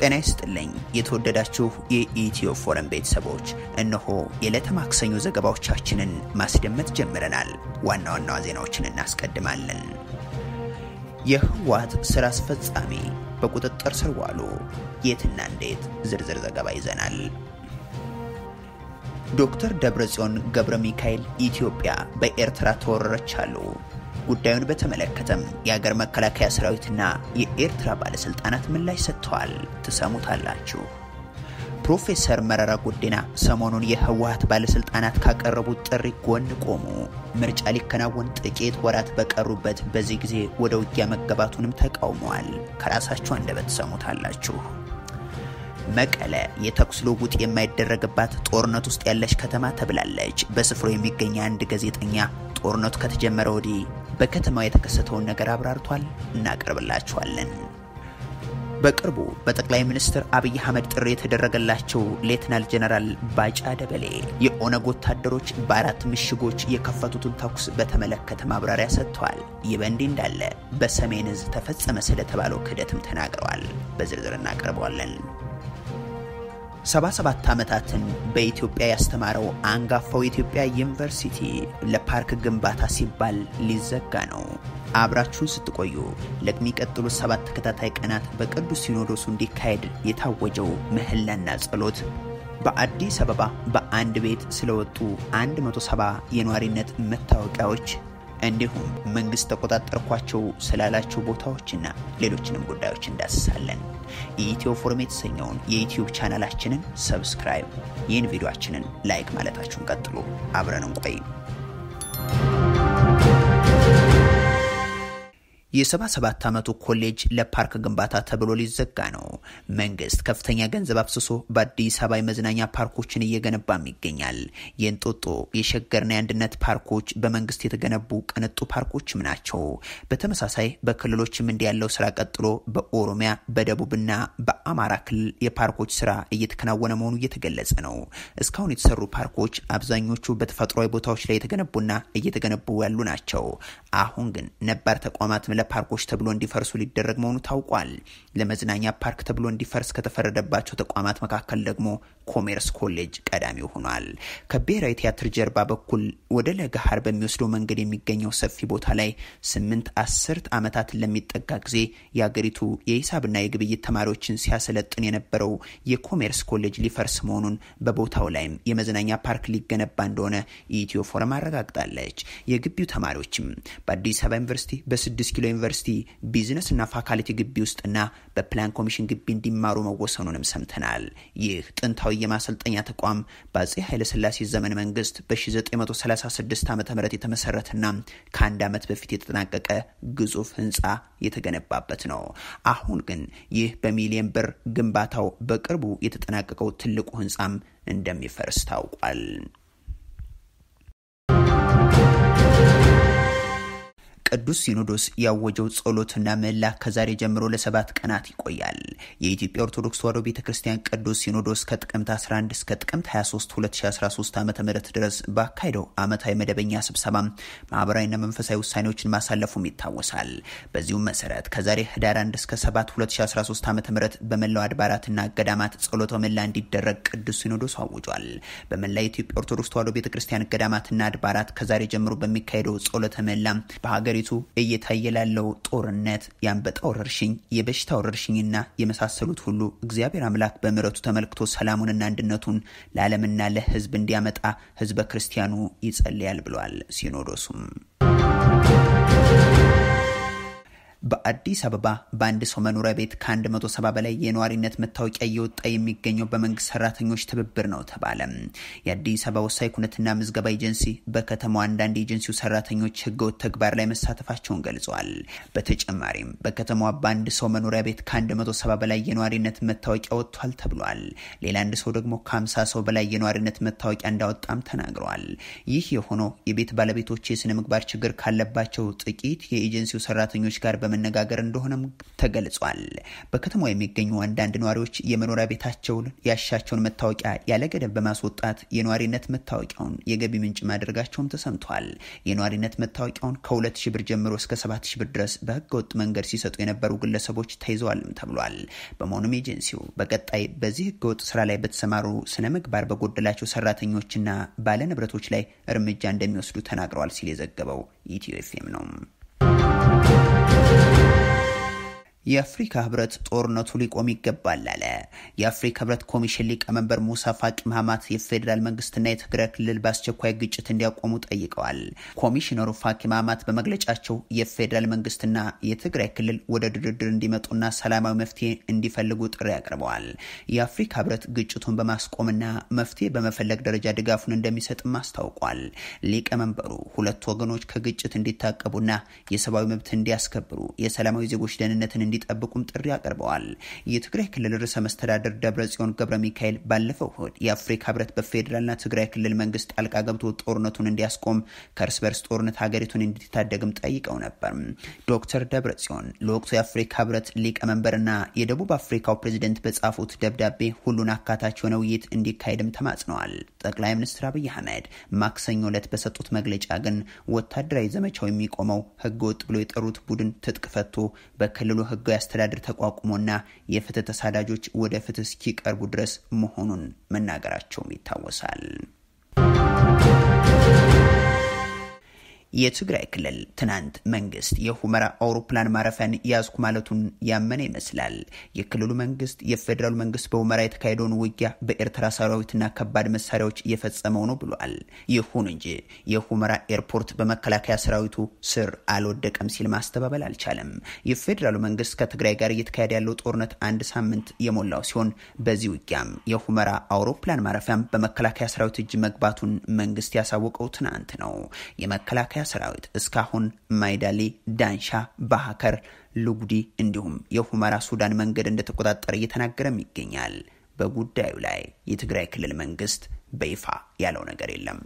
ጤና ይስጥልኝ የተወደዳችሁ የኢትዮ ፎረም ቤተሰቦች፣ እነሆ የዕለተ ማክሰኞ ዘገባዎቻችንን ማስደመጥ ጀምረናል። ዋና ዋና ዜናዎችን እናስቀድማለን። የህወሓት ስራ አስፈጻሚ በቁጥጥር ስር ዋሉ። የትና እንዴት ዝርዝር ዘገባ ይዘናል። ዶክተር ደብረጽዮን ገብረ ሚካኤል ኢትዮጵያ በኤርትራ ተወረረች አሉ። ጉዳዩን በተመለከተም የአገር መከላከያ ሰራዊትና የኤርትራ ባለስልጣናት ምላሽ ሰጥተዋል። ትሰሙታላችሁ። ፕሮፌሰር መረራ ጉዲና ሰሞኑን የህወሓት ባለስልጣናት ካቀረቡት ጥሪ ጎን ቆሙ። ምርጫ ሊከናወን ጥቂት ወራት በቀሩበት በዚህ ጊዜ ወደ ውጊያ መገባቱንም ተቃውመዋል። ከራሳችሁ አንደበት ትሰሙታላችሁ። መቀለ የተኩስ ልውውጥ የማይደረግባት ጦርነት ውስጥ ያለች ከተማ ተብላለች። በስፍራው የሚገኝ አንድ ጋዜጠኛ ጦርነቱ ከተጀመረ ወዲህ በከተማው የተከሰተውን ነገር አብራርቷል። እናቀርብላችኋለን። በቅርቡ በጠቅላይ ሚኒስትር አብይ አህመድ ጥሪ የተደረገላቸው ሌትናል ጀነራል ባጫ ደበሌ የኦነግ ወታደሮች በአራት ምሽጎች የከፈቱትን ተኩስ በተመለከተ ማብራሪያ ሰጥተዋል። ይህ በእንዲህ እንዳለ በሰሜን እዝ ተፈጸመ ስለተባለው ክህደትም ተናግረዋል። በዝርዝር እናቀርበዋለን። 77 ዓመታትን በኢትዮጵያ ያስተማረው አንጋፋው የኢትዮጵያ ዩኒቨርሲቲ ለፓርክ ግንባታ ሲባል ሊዘጋ ነው። አብራችሁን ስትቆዩ ለሚቀጥሉት ሰባት ተከታታይ ቀናት በቅዱስ ሲኖዶሱ እንዲካሄድ የታወጀው ምህላና ጸሎት በአዲስ አበባ በአንድ ቤት ስለወጡ 170 የነዋሪነት መታወቂያዎች እንዲሁም መንግስት ተቆጣጠርኳቸው ስላላቸው ቦታዎችና ሌሎችንም ጉዳዮች እንዳስሳለን። የኢትዮ ፎረም የተሰኘውን የዩትዩብ ቻናላችንን ሰብስክራይብ፣ ይህን ቪዲዮችንን ላይክ ማለታችሁን ቀጥሉ። አብረን እንቆይ። የ77 ዓመቱ ኮሌጅ ለፓርክ ግንባታ ተብሎ ሊዘጋ ነው። መንግስት ከፍተኛ ገንዘብ አፍስሶ በአዲስ አበባ የመዝናኛ ፓርኮችን እየገነባም ይገኛል። የእንጦጦ የሸገርና የአንድነት ፓርኮች በመንግስት የተገነቡ ቅንጡ ፓርኮችም ናቸው። በተመሳሳይ በክልሎችም እንዲ ያለው ስራ ቀጥሎ በኦሮሚያ በደቡብና በአማራ ክልል የፓርኮች ስራ እየተከናወነ መሆኑ እየተገለጸ ነው። እስካሁን የተሰሩ ፓርኮች አብዛኞቹ በተፈጥሯዊ ቦታዎች ላይ የተገነቡና እየተገነቡ ያሉ ናቸው። አሁን ግን ነባር ተቋማት ለፓርኮች ተብሎ እንዲፈርሱ ሊደረግ መሆኑ ታውቋል። ለመዝናኛ ፓርክ ተብሎ እንዲፈርስ ከተፈረደባቸው ተቋማት መካከል ደግሞ ኮሜርስ ኮሌጅ ቀዳሚው ሆኗል። ከብሔራዊ ቲያትር ጀርባ በኩል ወደ ለገሃር በሚወስደው መንገድ የሚገኘው ሰፊ ቦታ ላይ ስምንት አስርት ዓመታትን ለሚጠጋ ጊዜ የአገሪቱ የሂሳብና የግብይት ተማሪዎችን ሲያሰለጥን የነበረው የኮሜርስ ኮሌጅ ሊፈርስ መሆኑን በቦታው ላይም የመዝናኛ ፓርክ ሊገነባ እንደሆነ የኢትዮ ፎረም አረጋግጣለች። የግቢው ተማሪዎችም በአዲስ አበባ ዩኒቨርሲቲ በስድስት ኪሎ ዩኒቨርሲቲ ቢዝነስ እና ፋካልቲ ግቢ ውስጥና በፕላን ኮሚሽን ግቢ እንዲማሩ መወሰኑንም ሰምተናል። ይህ ጥንታዊ የማሰልጠኛ ተቋም በአጼ ኃይለስላሴ ዘመን መንግስት በ1936 ዓ ም የተመሰረተና ከአንድ ዓመት በፊት የተጠናቀቀ ግዙፍ ህንፃ የተገነባበት ነው። አሁን ግን ይህ በሚሊየን ብር ግንባታው በቅርቡ የተጠናቀቀው ትልቁ ህንፃም እንደሚፈርስ ታውቋል። ቅዱስ ሲኖዶስ ያወጀው ጸሎትና ምህላ ከዛሬ ጀምሮ ለሰባት ቀናት ይቆያል። የኢትዮጵያ ኦርቶዶክስ ተዋሕዶ ቤተ ክርስቲያን ቅዱስ ሲኖዶስ ከጥቅምት 11 እስከ ጥቅምት 23 2013 ዓ ም ድረስ ባካሄደው ዓመታዊ መደበኛ ስብሰባ ማህበራዊና መንፈሳዊ ውሳኔዎችን ማሳለፉም ይታወሳል። በዚሁም መሰረት ከዛሬ ህዳር 1 እስከ 7 2013 ዓ ም በመላው አድባራትና ገዳማት ጸሎተ ምህላ እንዲደረግ ቅዱስ ሲኖዶስ አውጇል። በመላ የኢትዮጵያ ኦርቶዶክስ ተዋሕዶ ቤተ ክርስቲያን ገዳማትና አድባራት ከዛሬ ጀምሮ በሚካሄደው ጸሎተ ምህላ በሀገሪ ቱ እየታየ ላለው ጦርነት፣ የአንበጣ ወረርሽኝ፣ የበሽታ ወረርሽኝና የመሳሰሉት ሁሉ እግዚአብሔር አምላክ በምሕረቱ ተመልክቶ ሰላሙንና አንድነቱን ለዓለምና ለሕዝብ እንዲያመጣ ሕዝበ ክርስቲያኑ ይጸልያል ብለዋል። ሲኖዶሱም በአዲስ አበባ በአንድ ሰው መኖሪያ ቤት ከ170 በላይ የነዋሪነት መታወቂያ እየወጣ የሚገኘው በመንግስት ሰራተኞች ትብብር ነው ተባለ። የአዲስ አበባ ወሳኝ ኩነትና ምዝገባ ኤጀንሲ በከተማው አንዳንድ የኤጀንሲው ሰራተኞች ህገወጥ ተግባር ላይ መሳተፋቸውን ገልጸዋል። በተጨማሪም በከተማዋ በአንድ ሰው መኖሪያ ቤት ከ170 በላይ የነዋሪነት መታወቂያ ወጥቷል ተብሏል። ሌላ አንድ ሰው ደግሞ ከ50 ሰው በላይ የነዋሪነት መታወቂያ እንዳወጣም ተናግረዋል። ይህ የሆነው የቤት ባለቤቶች የስነ ምግባር ችግር ካለባቸው ጥቂት የኤጀንሲው ሰራተኞች ጋር በመ ለመነጋገር እንደሆነም ተገልጿል። በከተማው የሚገኙ አንዳንድ ነዋሪዎች የመኖሪያ ቤታቸውን ያሻቸውን መታወቂያ ያለ ገደብ በማስወጣት የነዋሪነት መታወቂያውን የገቢ ምንጭ ማድረጋቸውም ተሰምቷል። የነዋሪነት መታወቂያውን ከሁለት ሺህ ብር ጀምሮ እስከ ሰባት ሺህ ብር ድረስ በህገወጥ መንገድ ሲሰጡ የነበሩ ግለሰቦች ተይዘዋልም ተብሏል። በመሆኑም ኤጀንሲው በቀጣይ በዚህ ህገወጥ ስራ ላይ በተሰማሩ ስነ ምግባር በጎደላቸው ሰራተኞችና ባለንብረቶች ላይ እርምጃ እንደሚወስዱ ተናግረዋል ሲል የዘገበው ኢትዮ ኤፍኤም ነው። የአፍሪካ ህብረት ጦርነቱ ሊቆም ይገባል አለ። የአፍሪካ ህብረት ኮሚሽን ሊቀመንበር ሙሳ ፋቂ ማህማት የፌዴራል መንግስትና የትግራይ ክልል በአስቸኳይ ግጭት እንዲያቆሙ ጠይቀዋል። ኮሚሽነሩ ፋቂ ማህማት በመግለጫቸው የፌዴራል መንግስትና የትግራይ ክልል ወደ ድርድር እንዲመጡና ሰላማዊ መፍትሄ እንዲፈልጉ ጥሪ አቅርበዋል። የአፍሪካ ህብረት ግጭቱን በማስቆምና መፍትሄ በመፈለግ ደረጃ ድጋፉን እንደሚሰጥም አስታውቋል። ሊቀመንበሩ ሁለቱ ወገኖች ከግጭት እንዲታቀቡና የሰብአዊ መብት እንዲያስከብሩ የሰላማዊ ዜጎች ደህንነትን እንዲ ጠብቁም ጥሪ አቅርበዋል። የትግራይ ክልል ርዕሰ መስተዳደር ደብረ ጽዮን ገብረ ሚካኤል ባለፈው እሁድ የአፍሪካ ህብረት በፌዴራልና ትግራይ ክልል መንግስት ጣልቃ ገብቶ ጦርነቱን እንዲያስቆም ከእርስ በርስ ጦርነት ሀገሪቱን እንዲታደግም ጠይቀው ነበር። ዶክተር ደብረ ጽዮን ለወቅቱ የአፍሪካ ህብረት ሊቀመንበርና የደቡብ አፍሪካው ፕሬዚደንት በጻፉት ደብዳቤ ሁሉን አካታች የሆነ ውይይት እንዲካሄድም ተማጽነዋል። ጠቅላይ ሚኒስትር አብይ አህመድ ማክሰኞ ዕለት በሰጡት መግለጫ ግን ወታደራዊ ዘመቻው የሚቆመው ህገወጥ ብሎ የጠሩት ቡድን ትጥቅ ፈቶ በክልሉ ህጋዊ አስተዳደር ተቋቁሞና የፍትህ ተሳዳጆች ወደ ፍትህ እስኪቀርቡ ድረስ መሆኑን መናገራቸውም ይታወሳል። የትግራይ ክልል ትናንት መንግስት የሁመራ አውሮፕላን ማረፊያን ያዝኩ ማለቱን ያመነ ይመስላል። የክልሉ መንግስት የፌዴራሉ መንግስት በሁመራ የተካሄደውን ውጊያ በኤርትራ ሰራዊትና ከባድ መሳሪያዎች እየፈጸመው ነው ብሏል። ይሁን እንጂ የሁመራ ኤርፖርት በመከላከያ ሰራዊቱ ስር አልወደቀም ሲል ማስተባበል አልቻለም። የፌዴራሉ መንግስት ከትግራይ ጋር እየተካሄደ ያለው ጦርነት አንድ ሳምንት የሞላው ሲሆን በዚህ ውጊያም የሁመራ አውሮፕላን ማረፊያም በመከላከያ ሰራዊት እጅ መግባቱን መንግስት ያሳወቀው ትናንት ነው። የመከላከያ ሰራዊት እስካሁን ማይዳሌ፣ ዳንሻ፣ ባህከር፣ ሉጉዲ እንዲሁም የሁመራ ሱዳን መንገድ እንደተቆጣጠረ እየተናገረም ይገኛል። በጉዳዩ ላይ የትግራይ ክልል መንግስት በይፋ ያለው ነገር የለም።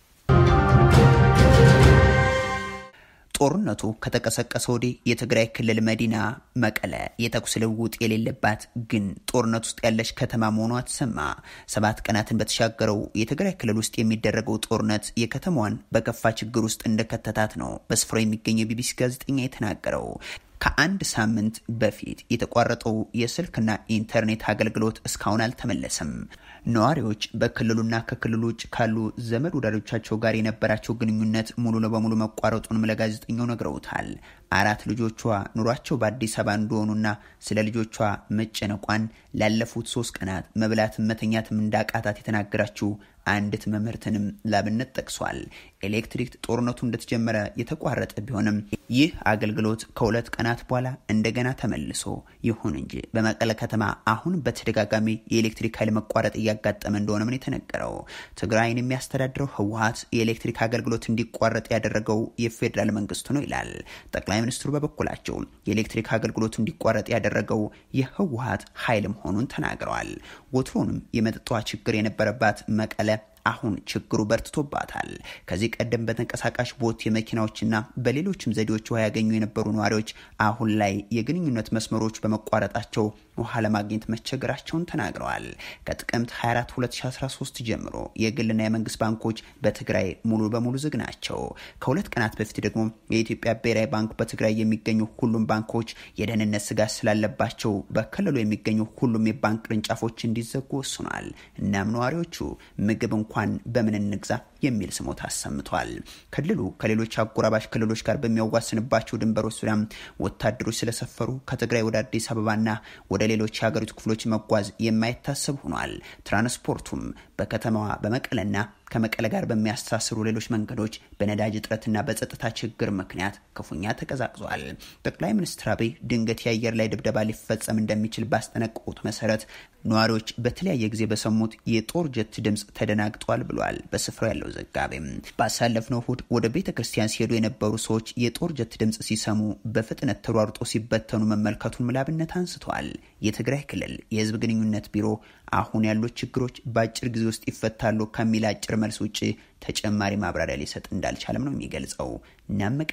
ጦርነቱ ከተቀሰቀሰ ወዲህ የትግራይ ክልል መዲና መቀለ የተኩስ ልውውጥ የሌለባት ግን ጦርነት ውስጥ ያለች ከተማ መሆኗ ተሰማ። ሰባት ቀናትን በተሻገረው የትግራይ ክልል ውስጥ የሚደረገው ጦርነት የከተማዋን በከፋ ችግር ውስጥ እንደከተታት ነው በስፍራው የሚገኘው የቢቢሲ ጋዜጠኛ የተናገረው። ከአንድ ሳምንት በፊት የተቋረጠው የስልክና ኢንተርኔት አገልግሎት እስካሁን አልተመለሰም። ነዋሪዎች በክልሉና ከክልሉ ውጭ ካሉ ዘመድ ወዳጆቻቸው ጋር የነበራቸው ግንኙነት ሙሉ ለበሙሉ መቋረጡንም ለጋዜጠኛው ነግረውታል። አራት ልጆቿ ኑሯቸው በአዲስ አበባ እንደሆኑና ስለ ልጆቿ መጨነቋን ላለፉት ሶስት ቀናት መብላትም መተኛትም እንዳቃታት የተናገራችው አንዲት መምህርትንም ላብነት ጠቅሷል። ኤሌክትሪክ ጦርነቱ እንደተጀመረ የተቋረጠ ቢሆንም ይህ አገልግሎት ከሁለት ቀናት በኋላ እንደገና ተመልሶ፣ ይሁን እንጂ በመቀለ ከተማ አሁን በተደጋጋሚ የኤሌክትሪክ ኃይል መቋረጥ እያጋጠመ እንደሆነ ምን የተነገረው ትግራይን የሚያስተዳድረው ህወሀት የኤሌክትሪክ አገልግሎት እንዲቋረጥ ያደረገው የፌዴራል መንግስቱ ነው ይላል። ጠቅላይ ሚኒስትሩ በበኩላቸው የኤሌክትሪክ አገልግሎቱ እንዲቋረጥ ያደረገው የህወሀት ኃይል መሆኑን ተናግረዋል። ወትሮንም የመጠጧ ችግር የነበረባት መቀለ አሁን ችግሩ በርትቶባታል። ከዚህ ቀደም በተንቀሳቃሽ ቦት የመኪናዎችና በሌሎችም ዘዴዎች ውሃ ያገኙ የነበሩ ነዋሪዎች አሁን ላይ የግንኙነት መስመሮች በመቋረጣቸው ውሃ ለማግኘት መቸገራቸውን ተናግረዋል። ከጥቅምት 24 2013 ጀምሮ የግልና የመንግስት ባንኮች በትግራይ ሙሉ በሙሉ ዝግ ናቸው። ከሁለት ቀናት በፊት ደግሞ የኢትዮጵያ ብሔራዊ ባንክ በትግራይ የሚገኙ ሁሉም ባንኮች የደህንነት ስጋት ስላለባቸው በክልሉ የሚገኙ ሁሉም የባንክ ቅርንጫፎች እንዲዘጉ ወስኗል። እናም ነዋሪዎቹ ምግብ እንኳን በምን እንግዛ የሚል ስሞታ አሰምቷል። ክልሉ ከሌሎች አጎራባሽ ክልሎች ጋር በሚያዋስንባቸው ድንበሮች ዙሪያም ወታደሮች ስለሰፈሩ ከትግራይ ወደ አዲስ አበባና ወደ ሌሎች የሀገሪቱ ክፍሎች መጓዝ የማይታሰብ ሆኗል። ትራንስፖርቱም በከተማዋ በመቀለና ከመቀለ ጋር በሚያስተሳስሩ ሌሎች መንገዶች በነዳጅ እጥረትና በጸጥታ ችግር ምክንያት ክፉኛ ተቀዛቅዟል። ጠቅላይ ሚኒስትር አብይ ድንገት የአየር ላይ ድብደባ ሊፈጸም እንደሚችል ባስጠነቀቁት መሰረት ነዋሪዎች በተለያየ ጊዜ በሰሙት የጦር ጀት ድምፅ ተደናግጧል ብሏል። በስፍራው ያለው ዘጋቢም ባሳለፍነው እሁድ ወደ ቤተ ክርስቲያን ሲሄዱ የነበሩ ሰዎች የጦር ጀት ድምፅ ሲሰሙ በፍጥነት ተሯርጦ ሲበተኑ መመልከቱን ምላብነት አንስተዋል። የትግራይ ክልል የህዝብ ግንኙነት ቢሮ አሁን ያሉት ችግሮች በአጭር ጊዜ ውስጥ ይፈታሉ ከሚል አጭር መልስ ውጭ ተጨማሪ ማብራሪያ ሊሰጥ እንዳልቻለም ነው የሚገልጸው። እናም መቀለ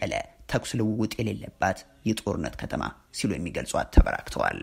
ተኩስ ልውውጥ የሌለባት የጦርነት ከተማ ሲሉ የሚገልጿት ተበራክተዋል።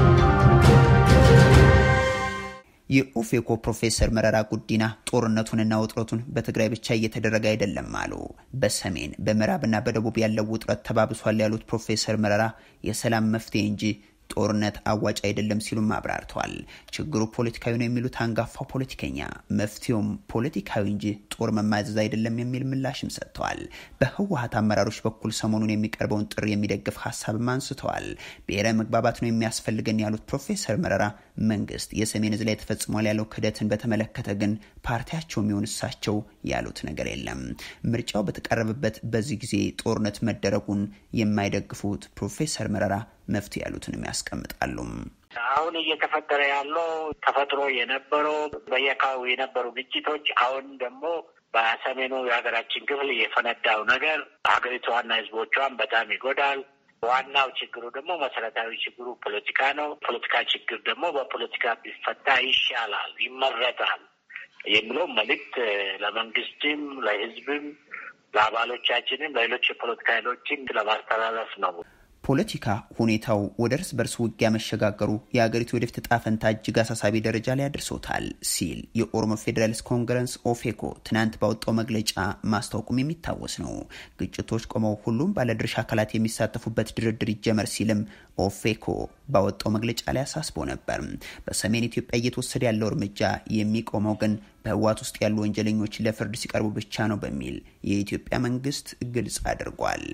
የኦፌኮ ፕሮፌሰር መረራ ጉዲና ጦርነቱንና ውጥረቱን በትግራይ ብቻ እየተደረገ አይደለም አሉ። በሰሜን በምዕራብና በደቡብ ያለው ውጥረት ተባብሷል ያሉት ፕሮፌሰር መረራ የሰላም መፍትሄ እንጂ ጦርነት አዋጭ አይደለም ሲሉም አብራርተዋል። ችግሩ ፖለቲካዊ ነው የሚሉት አንጋፋው ፖለቲከኛ መፍትሄውም ፖለቲካዊ እንጂ ጦር መማዘዝ አይደለም የሚል ምላሽም ሰጥተዋል። በህወሀት አመራሮች በኩል ሰሞኑን የሚቀርበውን ጥሪ የሚደግፍ ሀሳብም አንስተዋል። ብሔራዊ መግባባት ነው የሚያስፈልገን ያሉት ፕሮፌሰር መረራ መንግስት የሰሜን ዕዝ ላይ ተፈጽሟል ያለው ክህደትን በተመለከተ ግን ፓርቲያቸው የሚሆን እሳቸው ያሉት ነገር የለም። ምርጫው በተቃረበበት በዚህ ጊዜ ጦርነት መደረጉን የማይደግፉት ፕሮፌሰር መረራ መፍትሄ ያሉትንም ያስቀምጣሉ። አሁን እየተፈጠረ ያለው ተፈጥሮ የነበረው በየአካባቢው የነበሩ ግጭቶች አሁን ደግሞ በሰሜኑ የሀገራችን ክፍል የፈነዳው ነገር ሀገሪቷና ህዝቦቿን በጣም ይጎዳል። ዋናው ችግሩ ደግሞ መሰረታዊ ችግሩ ፖለቲካ ነው። ፖለቲካ ችግር ደግሞ በፖለቲካ ቢፈታ ይሻላል፣ ይመረጣል የሚለው መልእክት ለመንግስትም፣ ለህዝብም፣ ለአባሎቻችንም፣ ለሌሎች የፖለቲካ ኃይሎችም ለማስተላለፍ ነው። ፖለቲካ ሁኔታው ወደ እርስ በርስ ውጊያ መሸጋገሩ የሀገሪቱ ወደፊት ዕጣ ፈንታ እጅግ አሳሳቢ ደረጃ ላይ አድርሶታል ሲል የኦሮሞ ፌዴራሊስት ኮንግረስ ኦፌኮ ትናንት ባወጣው መግለጫ ማስታወቁም የሚታወስ ነው። ግጭቶች ቆመው ሁሉም ባለድርሻ አካላት የሚሳተፉበት ድርድር ይጀመር ሲልም ኦፌኮ ባወጣው መግለጫ ላይ አሳስቦ ነበር። በሰሜን ኢትዮጵያ እየተወሰደ ያለው እርምጃ የሚቆመው ግን በህወሓት ውስጥ ያሉ ወንጀለኞች ለፍርድ ሲቀርቡ ብቻ ነው በሚል የኢትዮጵያ መንግስት ግልጽ አድርጓል።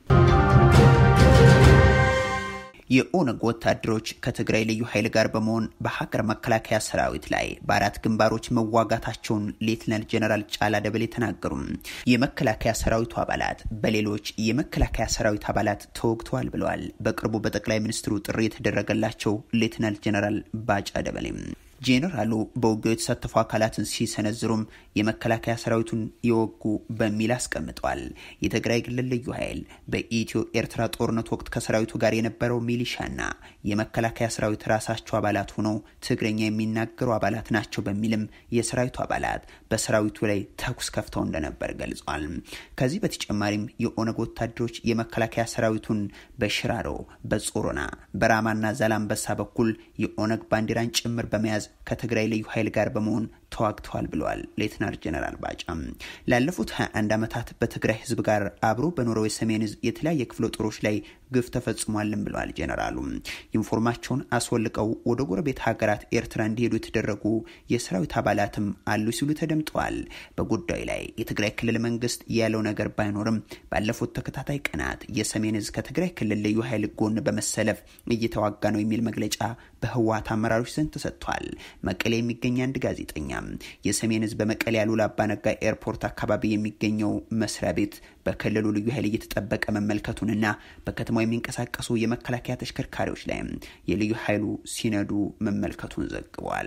የኦነግ ወታደሮች ከትግራይ ልዩ ኃይል ጋር በመሆን በሀገር መከላከያ ሰራዊት ላይ በአራት ግንባሮች መዋጋታቸውን ሌትናል ጀነራል ጫላ ደበሌ ተናገሩም። የመከላከያ ሰራዊቱ አባላት በሌሎች የመከላከያ ሰራዊት አባላት ተወግተዋል ብለዋል። በቅርቡ በጠቅላይ ሚኒስትሩ ጥሪ የተደረገላቸው ሌትናል ጀነራል ባጫ ደበሌም ጄኔራሉ በውጊያው የተሳተፉ አካላትን ሲሰነዝሩም የመከላከያ ሰራዊቱን የወጉ በሚል አስቀምጠዋል። የትግራይ ክልል ልዩ ኃይል በኢትዮ ኤርትራ ጦርነት ወቅት ከሰራዊቱ ጋር የነበረው ሚሊሻና የመከላከያ ሰራዊት ራሳቸው አባላት ሆነው ትግረኛ የሚናገሩ አባላት ናቸው በሚልም የሰራዊቱ አባላት በሰራዊቱ ላይ ተኩስ ከፍተው እንደነበር ገልጿል። ከዚህ በተጨማሪም የኦነግ ወታደሮች የመከላከያ ሰራዊቱን በሽራሮ፣ በጾሮና፣ በራማና ዛላምበሳ በኩል የኦነግ ባንዲራን ጭምር በመያዝ ከትግራይ ልዩ ኃይል ጋር በመሆን ተዋግተዋል ብለዋል ሌትናር ጀነራል ባጫም። ላለፉት 21 ዓመታት በትግራይ ህዝብ ጋር አብሮ በኖረው የሰሜን ህዝብ የተለያየ ክፍለ ጦሮች ላይ ግፍ ተፈጽሟልም ብለዋል ጀነራሉ። ኢንፎርማቸውን አስወልቀው ወደ ጎረቤት ሀገራት ኤርትራ እንዲሄዱ የተደረጉ የሰራዊት አባላትም አሉ ሲሉ ተደምጠዋል። በጉዳዩ ላይ የትግራይ ክልል መንግስት ያለው ነገር ባይኖርም ባለፉት ተከታታይ ቀናት የሰሜን ህዝብ ከትግራይ ክልል ልዩ ኃይል ጎን በመሰለፍ እየተዋጋ ነው የሚል መግለጫ በህወሓት አመራሮች ዘንድ ተሰጥቷል። መቀሌ የሚገኝ አንድ ጋዜጠኛ የሰሜን ህዝብ በመቀሌ አሉላ አባነጋ ኤርፖርት አካባቢ የሚገኘው መስሪያ ቤት በክልሉ ልዩ ኃይል እየተጠበቀ መመልከቱንና በከተማው የሚንቀሳቀሱ የመከላከያ ተሽከርካሪዎች ላይ የልዩ ኃይሉ ሲነዱ መመልከቱን ዘግቧል።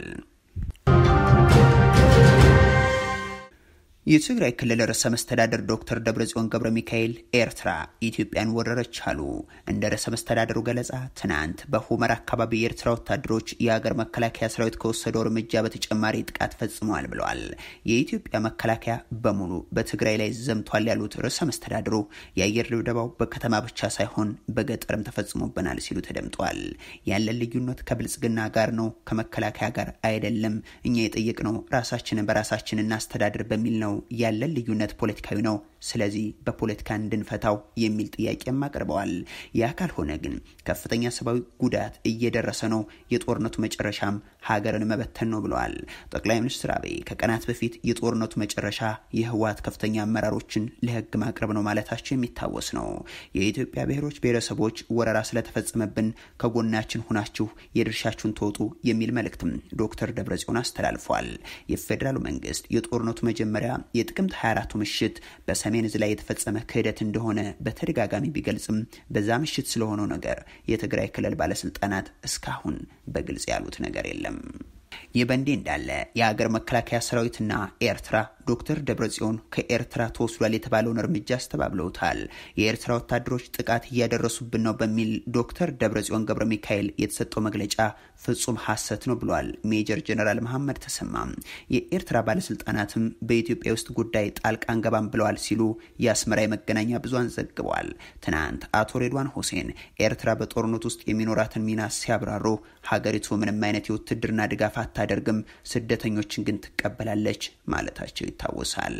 የትግራይ ክልል ርዕሰ መስተዳደር ዶክተር ደብረጽዮን ገብረ ሚካኤል ኤርትራ ኢትዮጵያን ወረረች አሉ። እንደ ርዕሰ መስተዳደሩ ገለጻ ትናንት በሁመራ አካባቢ የኤርትራ ወታደሮች የሀገር መከላከያ ሰራዊት ከወሰደው እርምጃ በተጨማሪ ጥቃት ፈጽመዋል ብለዋል። የኢትዮጵያ መከላከያ በሙሉ በትግራይ ላይ ዘምቷል ያሉት ርዕሰ መስተዳድሩ የአየር ድብደባው በከተማ ብቻ ሳይሆን በገጠርም ተፈጽሞብናል ሲሉ ተደምጠዋል። ያለን ልዩነት ከብልጽግና ጋር ነው፣ ከመከላከያ ጋር አይደለም። እኛ የጠየቅነው ራሳችንን በራሳችን እናስተዳድር በሚል ነው ያለን ልዩነት ፖለቲካዊ ነው። ስለዚህ በፖለቲካ እንድንፈታው የሚል ጥያቄም አቅርበዋል። ያ ካልሆነ ግን ከፍተኛ ሰብአዊ ጉዳት እየደረሰ ነው፣ የጦርነቱ መጨረሻም ሀገርን መበተን ነው ብለዋል። ጠቅላይ ሚኒስትር አብይ ከቀናት በፊት የጦርነቱ መጨረሻ የህወሓት ከፍተኛ አመራሮችን ለህግ ማቅረብ ነው ማለታቸው የሚታወስ ነው። የኢትዮጵያ ብሔሮች ብሔረሰቦች ወረራ ስለተፈጸመብን ከጎናችን ሁናችሁ የድርሻችሁን ተወጡ የሚል መልእክትም ዶክተር ደብረጽዮን አስተላልፏል። የፌዴራሉ መንግስት የጦርነቱ መጀመሪያ የጥቅምት 24ቱ ምሽት በሰሜን ዕዝ ላይ የተፈጸመ ክህደት እንደሆነ በተደጋጋሚ ቢገልጽም በዛ ምሽት ስለሆነው ነገር የትግራይ ክልል ባለስልጣናት እስካሁን በግልጽ ያሉት ነገር የለም። ይህ በእንዲህ እንዳለ የሀገር መከላከያ ሰራዊትና ኤርትራ ዶክተር ደብረጽዮን ከኤርትራ ተወስዷል የተባለውን እርምጃ አስተባብለውታል። የኤርትራ ወታደሮች ጥቃት እያደረሱብን ነው በሚል ዶክተር ደብረጽዮን ገብረ ሚካኤል የተሰጠው መግለጫ ፍጹም ሐሰት ነው ብሏል ሜጀር ጀነራል መሐመድ ተሰማ። የኤርትራ ባለስልጣናትም በኢትዮጵያ ውስጥ ጉዳይ ጣልቃ አንገባም ብለዋል ሲሉ የአስመራ የመገናኛ ብዙሃን ዘግበዋል። ትናንት አቶ ሬድዋን ሁሴን ኤርትራ በጦርነት ውስጥ የሚኖራትን ሚና ሲያብራሩ ሀገሪቱ ምንም አይነት የውትድርና ድጋፍ አታደርግም፣ ስደተኞችን ግን ትቀበላለች ማለታቸው ይታወሳል።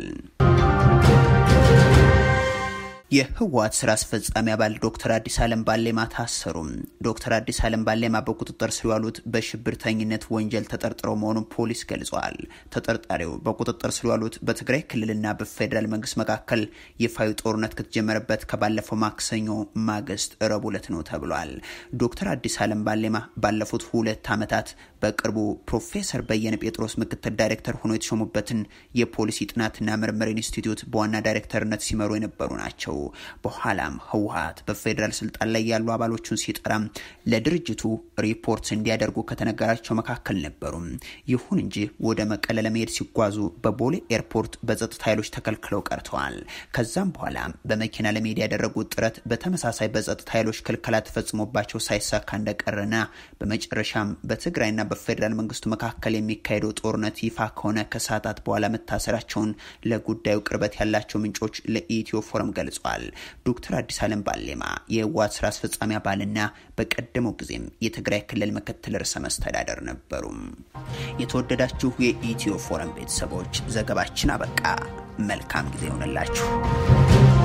የህወሓት ስራ አስፈጻሚ አባል ዶክተር አዲስ አለም ባሌማ ታሰሩ። ዶክተር አዲስ አለም ባሌማ በቁጥጥር ስር የዋሉት በሽብርተኝነት ወንጀል ተጠርጥረው መሆኑን ፖሊስ ገልጿል። ተጠርጣሪው በቁጥጥር ስር የዋሉት በትግራይ ክልልና በፌዴራል መንግስት መካከል ይፋዊ ጦርነት ከተጀመረበት ከባለፈው ማክሰኞ ማግስት ረቡዕ ዕለት ነው ተብሏል። ዶክተር አዲስ አለም ባሌማ ባለፉት ሁለት ዓመታት በቅርቡ ፕሮፌሰር በየነ ጴጥሮስ ምክትል ዳይሬክተር ሆኖ የተሾሙበትን የፖሊሲ ጥናትና ምርምር ኢንስቲትዩት በዋና ዳይሬክተርነት ሲመሩ የነበሩ ናቸው። በኋላም ህወሓት በፌዴራል ስልጣን ላይ ያሉ አባሎቹን ሲጠራም ለድርጅቱ ሪፖርት እንዲያደርጉ ከተነገራቸው መካከል ነበሩ። ይሁን እንጂ ወደ መቀለ ለመሄድ ሲጓዙ በቦሌ ኤርፖርት በጸጥታ ኃይሎች ተከልክለው ቀርተዋል። ከዛም በኋላ በመኪና ለመሄድ ያደረጉት ጥረት በተመሳሳይ በጸጥታ ኃይሎች ክልከላ ተፈጽሞባቸው ሳይሳካ እንደቀረና በመጨረሻም በትግራይና በፌዴራል መንግስቱ መካከል የሚካሄደው ጦርነት ይፋ ከሆነ ከሰዓታት በኋላ መታሰራቸውን ለጉዳዩ ቅርበት ያላቸው ምንጮች ለኢትዮ ፎረም ገልጿል። ዶክተር አዲስ አለም ባሌማ የህወሓት ስራ አስፈጻሚ አባልና በቀደመው ጊዜም የትግራይ ክልል ምክትል ርዕሰ መስተዳደር ነበሩ። የተወደዳችሁ የኢትዮ ፎረም ቤተሰቦች ዘገባችን አበቃ። መልካም ጊዜ ይሆንላችሁ።